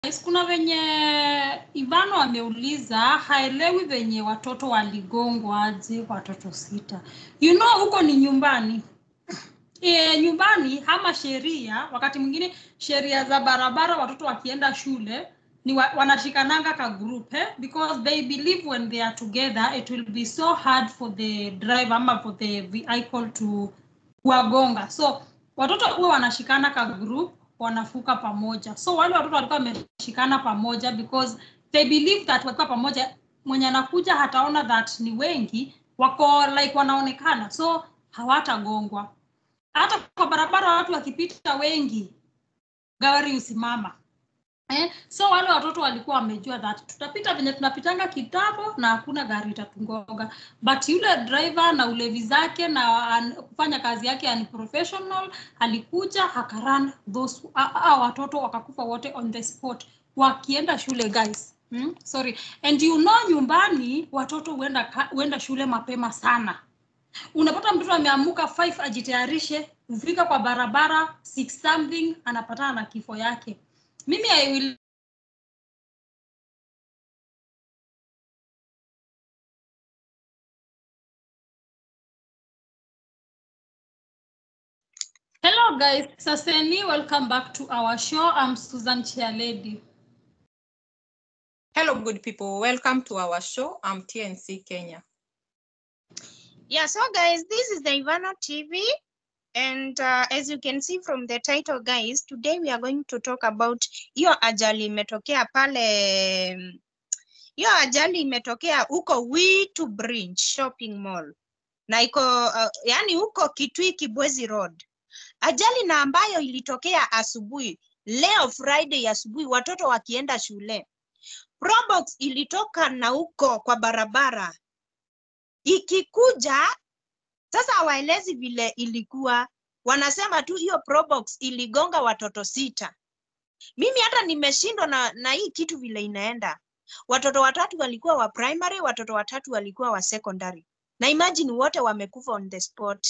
guys, kuna venye Ivano ameuliza haelewi venye watoto waligongwa aje watoto sita. You know huko ni nyumbani. E, nyumbani ama sheria, wakati mwingine sheria za barabara, watoto wakienda shule ni wa, wanashikananga ka group eh? because they believe when they are together it will be so hard for the driver ama for the vehicle to kuwagonga so watoto huwa wanashikana ka group wanafuka pamoja so wale watoto walikuwa wameshikana pamoja because they believe that wakiwa pamoja mwenye anakuja hataona that ni wengi wako like wanaonekana so hawatagongwa hata kwa barabara watu wakipita wengi gari usimama eh? so wale watoto walikuwa wamejua that tutapita venye tunapitanga kitambo na hakuna gari itatungoga but yule driver na ulevi zake na an, kufanya kazi yake ni professional alikuja akaran those a, a, watoto wakakufa wote on the spot wakienda shule guys hmm? sorry and you know nyumbani watoto huenda huenda shule mapema sana unapata mtoto ameamuka 5 ajitayarishe kufika kwa barabara 6 something anapatana na kifo yake mimi I will Hello guys, Saseni, welcome back to our show. I'm Susan Chialedi. Hello, good people. Welcome to our show. I'm TNC Kenya. Yeah, so guys, this is the Ivano TV. And uh, as you can see from the title, guys, today we are going to talk about hiyo ajali imetokea pale, mm, hiyo ajali imetokea huko Witu Bridge Shopping Mall na iko uh, yani huko Kitui Kibwezi Road. Ajali na ambayo ilitokea asubuhi leo Friday asubuhi, watoto wakienda shule. Probox ilitoka na huko kwa barabara ikikuja sasa hawaelezi vile ilikuwa, wanasema tu hiyo Probox iligonga watoto sita. Mimi hata nimeshindwa na, na hii kitu vile inaenda. Watoto watatu walikuwa wa primary, watoto watatu walikuwa wa secondary, na imagine wote wamekufa on the spot.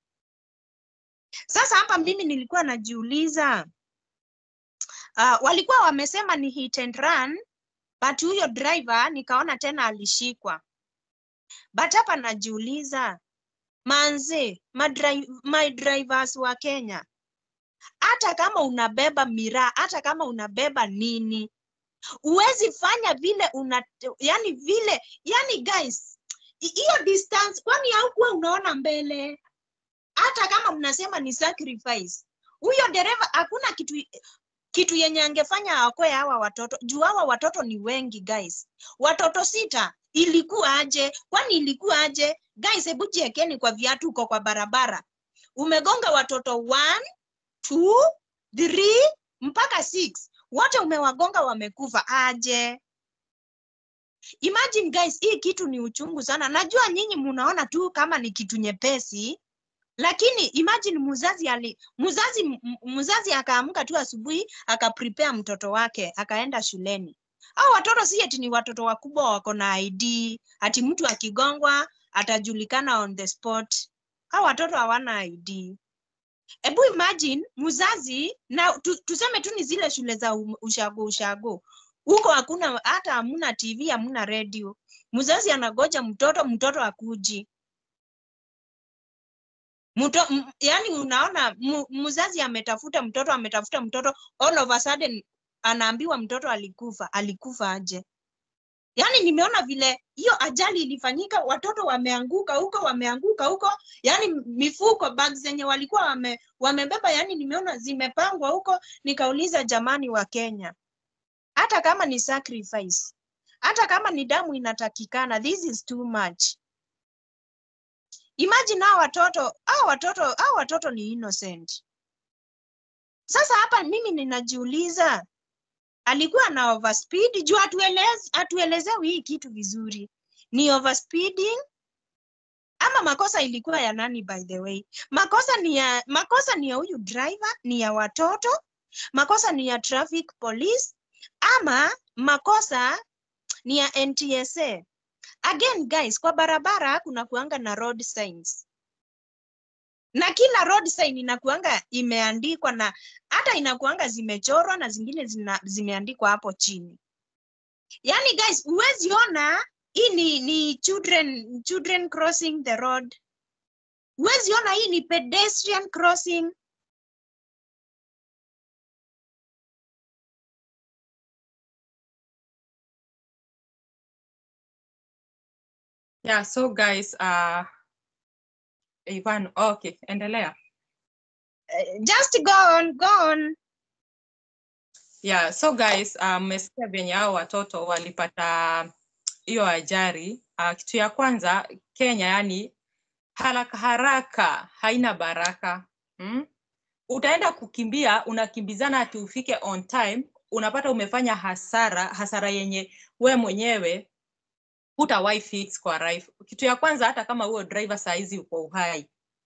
Sasa hapa mimi nilikuwa najiuliza uh, walikuwa wamesema ni hit and run, but huyo driver nikaona tena alishikwa. But hapa najiuliza manze, madri my drivers wa Kenya, hata kama unabeba miraa, hata kama unabeba nini, huwezi fanya vile una, yani vile, yani guys, hi- hiyo distance, kwani haukuwa unaona mbele? Hata kama mnasema ni sacrifice, huyo dereva hakuna kitu kitu yenye angefanya aokoe hawa watoto juu hawa watoto ni wengi guys watoto sita ilikuwa aje kwani ilikuwa aje guys hebu jiekeni kwa viatu uko kwa barabara umegonga watoto one, two, three, mpaka six wote umewagonga wamekufa aje imagine guys hii kitu ni uchungu sana najua nyinyi munaona tu kama ni kitu nyepesi lakini imagine mzazi ali mzazi m- m- mzazi akaamka tu asubuhi akaprepare mtoto wake akaenda shuleni au watoto si eti ni watoto wakubwa wako na id ati mtu akigongwa atajulikana on the spot au watoto hawana id hebu imagine mzazi na tu, tuseme tu ni zile shule za um- ushago ushago huko hakuna hata hamuna tv hamuna radio mzazi anagoja mtoto mtoto akuji Mto, m, yani unaona mu- mzazi ametafuta mtoto ametafuta mtoto all of a sudden anaambiwa mtoto alikufa alikufa aje yaani nimeona vile hiyo ajali ilifanyika watoto wameanguka huko wameanguka huko yaani mifuko bag zenye walikuwa wame, wamebeba yaani nimeona zimepangwa huko nikauliza jamani wa kenya hata kama ni sacrifice hata kama ni damu inatakikana this is too much imagine hao watoto hao watoto hao watoto ni innocent sasa hapa mimi ninajiuliza alikuwa na overspeed juu atueleze, atuelezewi hii kitu vizuri ni overspeeding ama makosa ilikuwa ya nani by the way makosa ni ya makosa ni ya huyu driver ni ya watoto makosa ni ya traffic police ama makosa ni ya ntsa again guys kwa barabara kuna kuanga na road signs na kila road sign inakuanga imeandikwa na hata hata inakuanga zimechorwa na zingine zina, zimeandikwa hapo chini yaani guys huwezi ona hii ni, ni children, children crossing the road huwezi ona hii ni pedestrian crossing Yeah, so guys, uh, Ivan, okay, endelea. Eh, just go on go on Yeah, so guys, uh, mmesikia venye hao watoto walipata hiyo ajali. Uh, kitu ya kwanza Kenya, yani haraka haraka haina baraka mm? Utaenda kukimbia, unakimbizana ati ufike on time, unapata umefanya hasara, hasara yenye we mwenyewe hutawahi fix kwa life. Kitu ya kwanza, hata kama huo driver saa hizi uko uhai,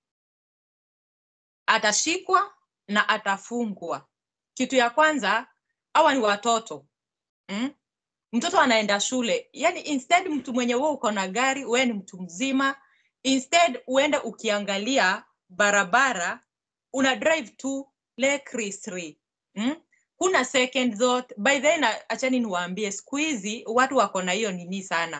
atashikwa na atafungwa. Kitu ya kwanza, hawa ni watoto mm? Mtoto anaenda shule, yani instead mtu mwenye wewe uko na gari, wewe ni mtu mzima, instead uende ukiangalia barabara, una drive tu recklessly mm? Kuna second thought. By the way, na achani niwaambie, siku hizi watu wako na hiyo nini sana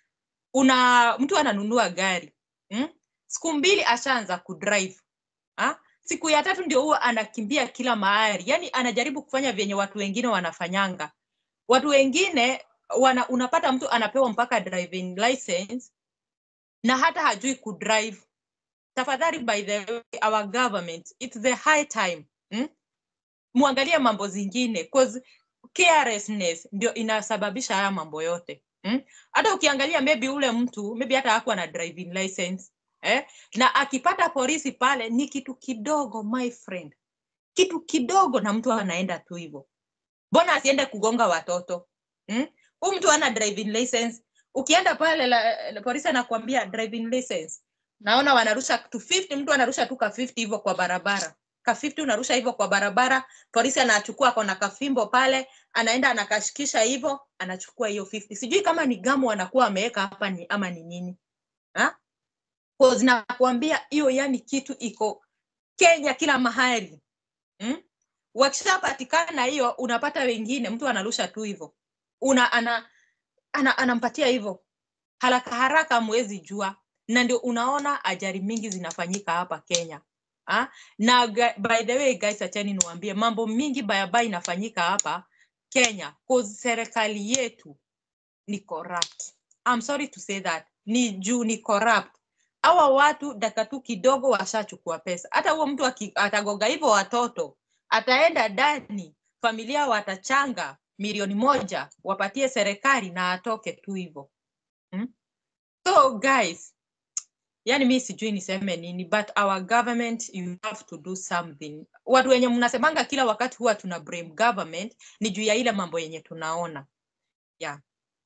una mtu ananunua gari mm? siku mbili ashaanza kudrive ha? siku ya tatu ndio huwa anakimbia kila mahali yani anajaribu kufanya vyenye watu wengine wanafanyanga watu wengine wana, unapata mtu anapewa mpaka driving license na hata hajui kudrive tafadhali by the way, our government it's the high time mm? muangalie mambo zingine cause carelessness ndio inasababisha haya mambo yote mm? hata ukiangalia maybe ule mtu maybe hata hakuwa na driving license eh? na akipata polisi pale ni kitu kidogo my friend kitu kidogo na mtu anaenda tu hivyo mbona asiende kugonga watoto mm? huu mtu ana driving license ukienda pale la, la, polisi anakuambia driving license naona wanarusha tu 50 mtu anarusha tu ka 50 hivyo kwa barabara ka 50 unarusha hivyo kwa barabara polisi anachukua kona kafimbo pale anaenda anakashikisha hivyo anachukua hiyo 50 sijui kama ni gamu anakuwa ameweka hapa ni ama ni nini ha? Cause nakuambia hiyo yani kitu iko Kenya kila mahali mm? wakishapatikana hiyo unapata wengine mtu anarusha tu hivyo una ana, ana, anampatia hivyo haraka haraka mwezi jua na ndio unaona ajali mingi zinafanyika hapa Kenya ha? na ga- by the way guys achani niwaambie mambo mingi bayabaya inafanyika hapa Kenya cause serikali yetu ni corrupt. I'm sorry to say that. Ni juu ni corrupt. Hawa watu dakika tu kidogo washachukua pesa. Hata huo mtu aki- atagoga hivyo watoto, ataenda ndani, familia watachanga milioni moja wapatie serikali na atoke tu hivyo. Hmm? So guys, yani mi sijui niseme nini but our government you have to do something. Watu wenye mnasemanga kila wakati huwa tuna blame government ni juu ya ile mambo yenye tunaona. Yeah.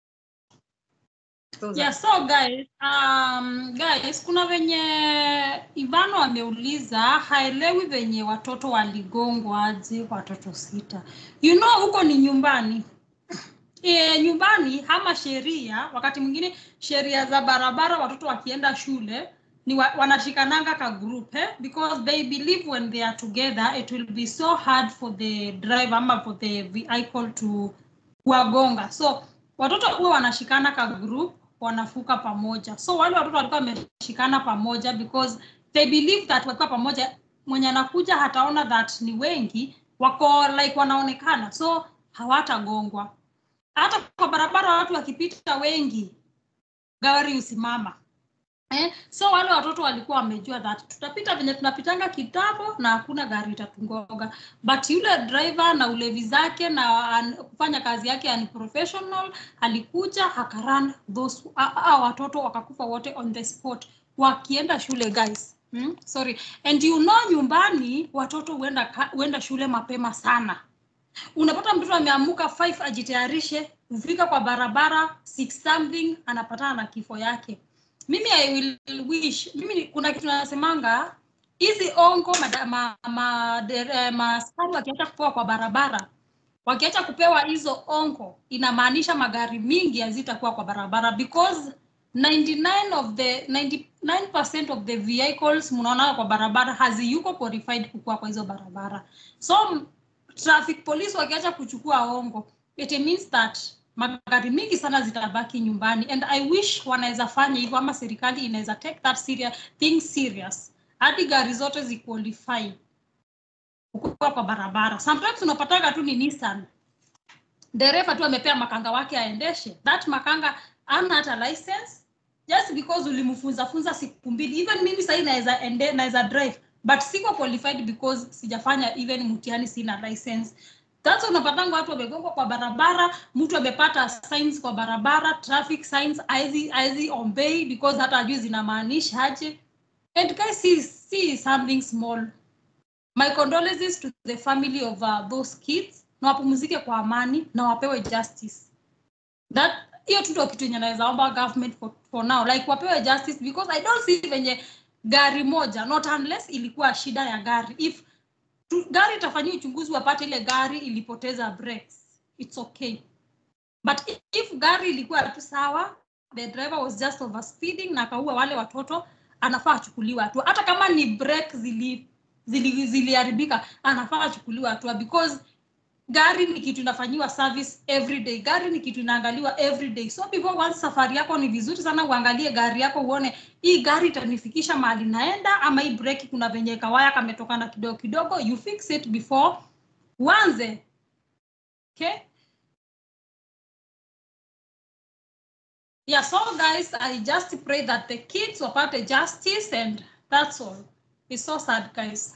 So Yeah, so guys, um, guys, kuna venye Ivano ameuliza haelewi venye watoto waligongwa aje watoto sita. You know huko ni nyumbani. E, nyumbani ama sheria, wakati mwingine sheria za barabara, watoto wakienda shule ni wa, wanashikananga ka group eh? because they believe when they are together it will be so hard for the driver ama for the vehicle to kuwagonga so watoto huwa wanashikana ka group wanafuka pamoja so wale watoto walikuwa wameshikana pamoja because they believe that wakiwa pamoja mwenye anakuja hataona that ni wengi wako like wanaonekana so hawatagongwa hata kwa barabara watu wakipita wengi gari usimama eh? so wale watoto walikuwa wamejua that tutapita venye tunapitanga kitambo na hakuna gari itatungoga but yule driver na ulevi zake na an, kufanya kazi yake unprofessional alikuja akaran those a, a, watoto wakakufa wote on the spot wakienda shule guys hmm? sorry and you know nyumbani watoto huenda ka- huenda shule mapema sana unapata mtoto ameamuka 5 ajitayarishe kufika kwa barabara 6 something anapatana na kifo yake mimi i will wish mimi ni- kuna kitu nasemanga hizi ongo mada- ma, ma, dere- maaskari wakiacha kupewa kwa barabara wakiacha kupewa hizo ongo inamaanisha magari mingi hazitakuwa kwa barabara because 99 of the 99% of the vehicles mnaona kwa barabara haziyuko qualified kukuwa kwa hizo barabara so m- traffic police wakiacha kuchukua ongo it means that magari mingi sana zitabaki nyumbani and i wish wanaweza fanya hivyo ama serikali inaweza take that serious, thing serious hadi gari zote ziqualify kukuwa kwa barabara sometimes unapataga tu ni nissan dereva tu amepea makanga wake aendeshe that makanga ana hata license just because ulimfunza funza siku mbili even mimi sahii naweza ende naweza drive but siko qualified because sijafanya even mtihani sina license sasa unapatanga watu wamegongwa kwa barabara mtu amepata signs kwa barabara traffic signs aizi aizi obey because hata ajui zinamaanisha aje and guys see, see something small my condolences to the family of uh, those kids na wapumzike kwa amani na wapewe justice that hiyo tu ndio kitu yenye naweza omba government for, for now like wapewe justice because i don't see venye gari moja not unless ilikuwa shida ya gari if tu, gari itafanyia uchunguzi wapate ile gari ilipoteza brakes it's okay but if, if gari ilikuwa tu sawa the driver was just overspeeding na akaua wale watoto anafaa achukuliwe hatua hata kama ni brake zili zili ziliharibika anafaa achukuliwe hatua because gari ni kitu inafanyiwa service every day gari ni kitu inaangaliwa every day so before once safari yako ni vizuri sana uangalie gari yako uone hii gari itanifikisha mahali naenda ama hii breki kuna venye kawaya kametokana kidogo kidogo you fix it before uanze okay yeah so guys i just pray that the kids wapate justice and that's all it's so sad guys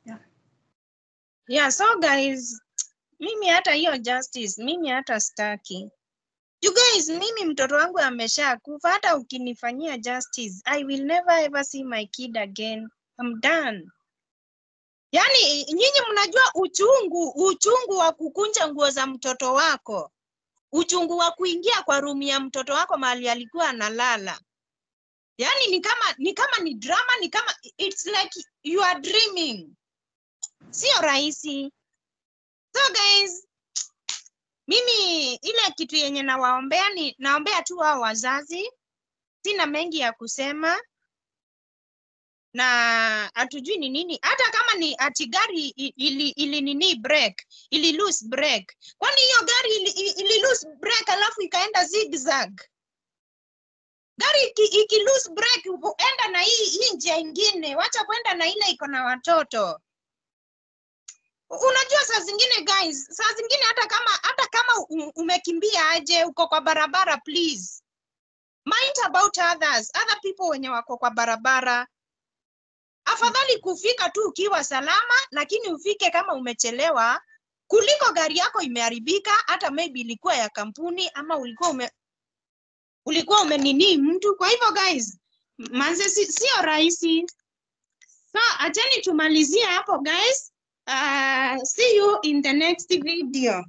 yeah so guys mimi hata hiyo justice mimi hata staki you guys mimi mtoto wangu amesha kufa hata ukinifanyia justice i will never ever see my kid again I'm done yaani nyinyi mnajua uchungu uchungu wa kukunja nguo za mtoto wako uchungu wa kuingia kwa rumu ya mtoto wako mahali alikuwa analala yaani ni kama ni kama ni drama ni kama it's like you are dreaming sio rahisi so guys mimi ile kitu yenye nawaombea ni naombea tu hao wazazi sina mengi ya kusema na hatujui ni nini hata kama ni ati gari i- ili, ili nini break ili lose break kwani hiyo gari ili, ili, ili lose break alafu ikaenda zigzag gari iki, iki lose break enda na hii hii njia ingine wacha kwenda na ile iko na watoto unajua saa zingine guys saa zingine hata kama hata kama u- umekimbia aje uko kwa barabara please mind about others other people wenye wako kwa barabara afadhali kufika tu ukiwa salama lakini ufike kama umechelewa kuliko gari yako imeharibika hata maybe ilikuwa ya kampuni ama ulikuwa ume ulikuwa umenini mtu kwa hivyo guys manze si- sio rahisi so acheni tumalizie hapo guys uh, see you in the next video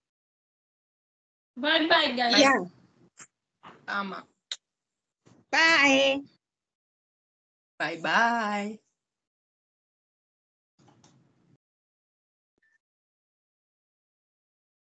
bye bye guys yeah ama bye bye bye